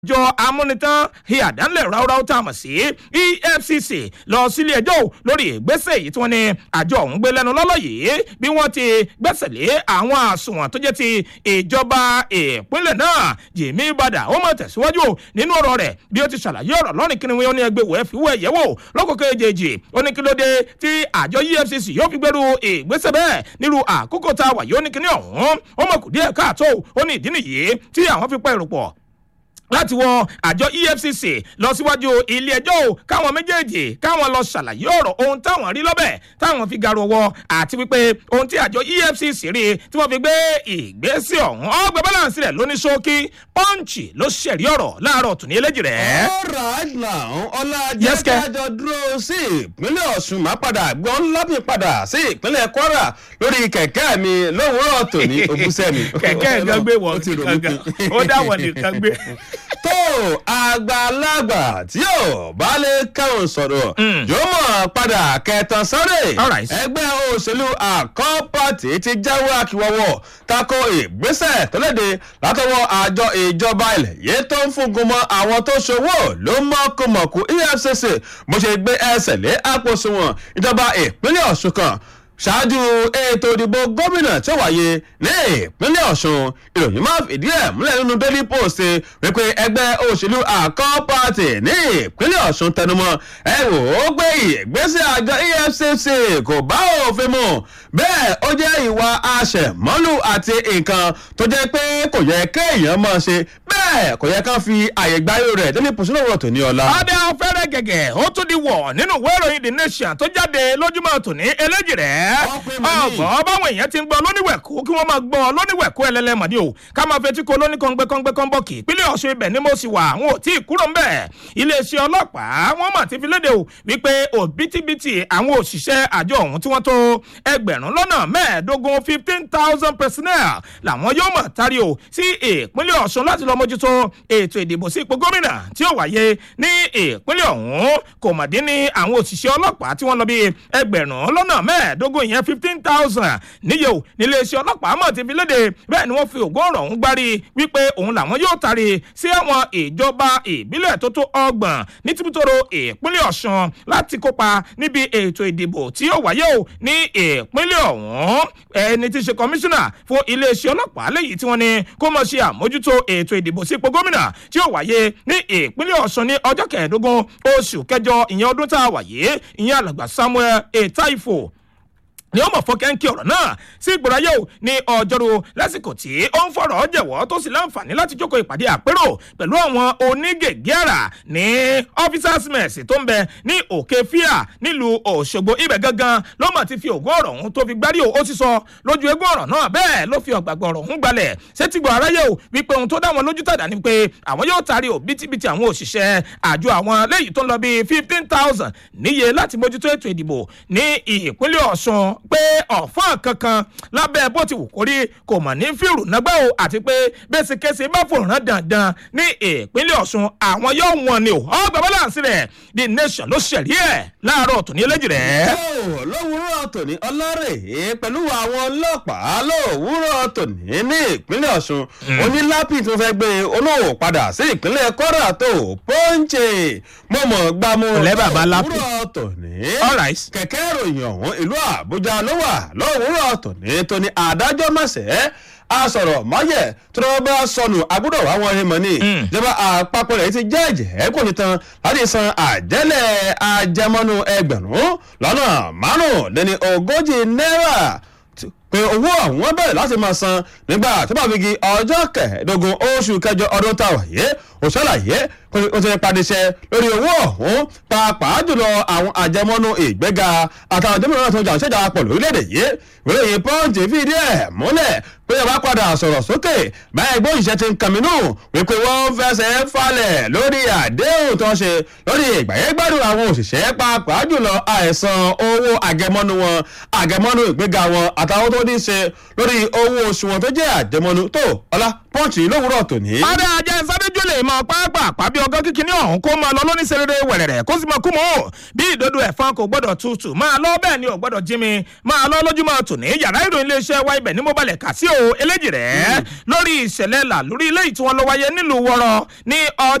àjọ amúnitán ìyàdánlẹ̀ ráúráú tá a mọ̀ sí efcc lọ sílé ẹjọ́ ò lórí ìgbésẹ̀ èyí tí wọ́n ní àjọ ọ̀hún gbé lẹ́nu lọ́lọ́ yìí bí wọ́n ti gbẹ́sẹ̀ lé àwọn àsùnwọ̀n tó jẹ́ ti ìjọba ìpínlẹ̀ náà jìmí badà ó mọ̀ tẹ̀síwájú nínú ọ̀rọ̀ rẹ̀ bí ó ti ṣàlàyé ọ̀rọ̀ lọ́rìn kí ni wọ́n ní ẹgbẹ́ wẹ̀ fi wọ́ ẹ̀yẹ́ wò lọ́kọ̀ọ́kọ́ èjèèjì ó ní kí ló dé tí àjọ efcc yóò fi gbẹ́rù ìgbésẹ̀ bẹ́ẹ̀ nílùú àkókò tá a wà yìí ó ní kíní ọ̀hún ó mọ̀ kù díẹ̀ káàtó ó ní ìdí nìyí tí àwọn fi pa èrò pọ̀ láti wọ àjọ efcc lọ síwájú ilé ẹjọ́ o káwọn méjèèjì káwọn lọ ṣàlàyé ọ̀rọ̀ ohun táwọn rí lọ́bẹ̀ táwọn fi garu ọwọ́ àti wípé ohun tí àjọ efcc rí tí wọ́n fi gbé ìgbésẹ̀ ọ̀hún ọgbà balance rẹ̀ lóní ṣókí pọ́ǹchì ló ṣẹ̀rí ọ̀rọ̀ láàárọ̀ tún ní eléjì rẹ̀. alright now ọlá Yes, Ke. jẹ́jájọ dúró sí ìpínlẹ̀ ọ̀ṣun máa padà gbọ́n lábì padà sí ìpínlẹ̀ kwara lórí kẹ̀kẹ́ mi lówùúrọ̀ tòní ògúnṣẹ́ mi. kẹ̀kẹ́ gan gbé wọ̀ Ó ti rò mí gangan pin. ó dáwọ̀ nìkan gbé. tó àgbàlagbà tí yóò bá lè kẹ́hùn sọ̀rọ̀ yóò mọ̀ padà kẹtàn sáré Alright. ẹgbẹ́ òṣèlú àkọ́pàtì ti jáwé àkíwọ́wọ́ tako ìgbésẹ̀ tó léde látọwọ́ àjọ ìjọba ilẹ̀ yìí tó ń fúngun mọ́ àwọn tó ṣòwò ló mọ́kùmọ̀kù efcc bó ṣe gbé ẹsẹ̀ lé àpò òṣùwọ̀n ìjọba ìpínlẹ̀ ọ̀ṣun kan ṣáájú ètò ìdìbò gómìnà tí ó wáyé ní ìpínlẹ̀ ọ̀ṣun ìròyìn máa fìdí ẹ̀ múlẹ̀ nínú daily post wípé ẹgbẹ́ òṣèlú àkọ́ pàtì ní ìpínlẹ̀ ọ̀ṣun tẹnumọ́ ẹ wò ó gbé ìgbésẹ̀ àjọ efcc kò bá òfin mu bẹ́ẹ̀ ó jẹ́ ìwà àṣẹmọ́lù àti nǹkan tó jẹ́ pé kò yẹ kéèyàn máa ṣe bẹ́ẹ̀ kò yẹ ká fi àyè gbáyé rẹ̀ daily post náà wọ̀ tó ní ọ̀la. adé afẹ́rẹ́ gẹ̀gẹ̀ ó tún di wọ̀ nínú ìwé ìròyìn the nation tó jáde lójúmọ́ tòní eléjì rẹ̀ Ọpẹ́ mọ̀ ní. ọgbọ́n báwọn èèyàn ti ń gbọ́ lóníwẹ̀kú kí wọ́n máa gbọ́ lóníwẹ̀kú ẹlẹ́lẹ́mọ̀ ni o ká máa fetí ko lóní kọ́ngbẹ́ kọ́ngbẹ́ kọ́nbọ̀kì ìpínlẹ̀ ọ̀ṣun ibẹ̀ ni mo sì wà àwọn ò tí ì kúrò ń bẹ̀ iléeṣẹ́ ọlọ́pàá wọ́n mà ti fi léde o wípé òbítíbitì àwọn òṣìṣẹ́ àjọ ọ̀hún tí wọ́n tó ẹgbẹ̀rún lọ́nà mẹ́ẹ̀ẹ́dógún fifteen thousand personnel làwọn yóò mọ̀ tari o sí ìpínlẹ̀ ọ̀ṣun láti lọ mójútó ètò ìdìbò sí ipò gómìnà tí ó wáyé ní ìpínlẹ̀ ọ̀hún kò mọ̀ dín ní àwọn òṣìṣẹ́ ọlọ́pàá tí wọ́n lọ bí ẹgbẹ̀rún lọ́nà mẹ́ẹ̀ẹ́dógún ìyẹn fifteen thousand níye o níléeṣẹ́ ọlọ́pàá mọ̀ ti fi léde bẹ́ẹ̀ ni wọ́n fi ògùn ọ̀rọ̀ ọ̀hún gbárí wípé òun làwọn yóò tari sí àwọn ìjọba ìbílẹ̀ tó tó ọgbọ̀n ní tìbútòrò ìpínlẹ̀ ọ̀ṣun láti kópa níbi ètò ìdìbò tí yóò wáyé o ní ìpínlẹ̀ ọ̀hún ẹni tí í ṣe kọmíṣánná fún iléeṣẹ́ ọlọ́pàá lẹ́yìn tí wọ́n ní kó mọ̀ ṣe àmójútó ètò ìdìbò sípò gómìnà tí yóò wáyé ní ìpínlẹ̀ ọ̀ṣun ní ọjọ́ kẹẹ̀ẹ́dógún oṣù kẹjọ ìyẹn ọdún tá a wà yìí ìyẹn alàgbà samuel etaifo ni ó mọ̀ fọ́kẹ́ńkì ọ̀rọ̀ náà sí ìgbòrò ayé o ní ọjọ́rú lásìkò tí ó ń fọ̀rọ̀ jẹ̀wọ́ tó sì láǹfààní láti jókòó ìpàdé àpérò pẹ̀lú àwọn onígègé àrà ní officers mess tó ń bẹ ní òkè fíà nílùú òṣogbo ibẹ̀ gangan ló mọ̀ ti fi ògùn ọ̀rọ̀ ọ̀hún tó fi gbárí o ó sì sọ lójú eégún ọ̀rọ̀ náà bẹ́ẹ̀ ló fi ọ̀gbàgbọ́ ọ̀rọ̀ ọ̀hún gbalẹ̀ sétígbọ̀ aráyé o wípé ohun tó dá wọn lójú tàdá ni pé àwọn yóò taari o bítíbitì àwọn òṣìṣẹ́ àjọ àwọn lẹ́yìn tó ń lọ bíi fifteen thousand níye láti mójútó ètò ìdìbò ní ìpínlẹ̀ ọ̀ṣun pé ọ̀fọ́n kankan lábẹ́ bó ti wù kó rí kò mọ̀ ní fíìrù nágbà o àti pé bẹ́sẹ̀kẹsẹ̀ bá fòrán dandan ní ìpínlẹ̀ ọ̀ṣun àwọn yóò wọn ni o ọgbà balance rẹ̀ the nation ló ṣẹ̀rí ẹ̀ láàárọ̀ tòní eléjì rẹ̀. Ó, lówùúrọ̀ tòní ọlọ́rẹ̀ pẹ̀lú àwọn ọlọ́pàá lówùúrọ̀ tòní ní ìpínlẹ̀ ọ̀ṣun onílápì tó fẹ́ gbé olóòwò padà sí ìpínlẹ̀ kọ́ra tó pọ́ńchè mọ̀mọ́ gbámú Ọ̀lẹ́ bàbá Lápì. lówùúrọ̀ tòní all right. kẹ̀kẹ́ ìròyìn ọ̀hún ìlú àbújá ló wà lówùúrọ̀ tòní tó ní adájọ́ mọ̀sẹ̀ asọ̀rọ̀ mọ́yẹ̀ tó lọ́wọ́ bá sọnù agbọ́dọ̀ wá wọn rí mọ́ ní ìjọba àpapọ̀ rẹ̀ ti jẹ́ ẹ̀jẹ̀ kò ní tán láti san àjẹ́lẹ̀ ajẹmọ́nú ẹgbẹ̀rún lọ́nà márùnléní ogójì náírà tí- pé owó àwọn bẹ̀rẹ̀ láti máa san nígbà tó bá figi ọjọ́ kẹẹ̀ẹ́dógún oṣù kẹjọ ọdún tá a wà yé òṣàlàyé pé ó ti padìṣẹ́ lórí owó ọ̀hún pàápàá jùlọ àwọn àjẹmọ́nú ìgbéga àtàwọn àjẹmọ́nú náà tó ń jà ṣẹ́jà pọ̀ lórílẹ̀‐èdè yìí ìròyìn pọ́ǹtì fìdí ẹ̀ múlẹ̀ pé ọba padà sọ̀rọ̀ sókè báyìí gbóhùn iṣẹ́ ti ń kàmínú wípé wọ́n fẹsẹ̀ falẹ̀ lórí àdéhùn tó ń ṣe lórí ìgbàyẹ́gbádùn àwọn òṣìṣẹ́ pàápàá jùlọ àìsàn owó àgẹmọ́nú wọn àgẹmọ́nú ìgbéga wọn àtàwọn tó ní í ṣe lórí owó oṣù wọn tó jẹ́ àjẹmọ́nú tó ọlá pọ́ǹtì lówùúrọ̀ tòní. ọ̀dà ajá ìsádójú kójó lè máa pàápàá bí ọgọ́ kíkiní ọ̀hún kó máa lọ lóní serere wẹ̀rẹ̀rẹ̀ kó sì máa kú mọ́ bí ìdodo ẹ̀fọn kò gbọ́dọ̀ tutù máa lọ bẹ́ẹ̀ ni ò gbọ́dọ̀ jí mi máa lọ lójúmọ́ tòní yàrá ìròyìn iléeṣẹ́ wa ibẹ̀ ní mo balẹ̀ kà sí o eléjì rẹ̀ lórí ìṣẹ̀lẹ̀ là lórí ilé ìtiwọn lọ wáyé nílùú wọ́rọ̀ ní ọjọ́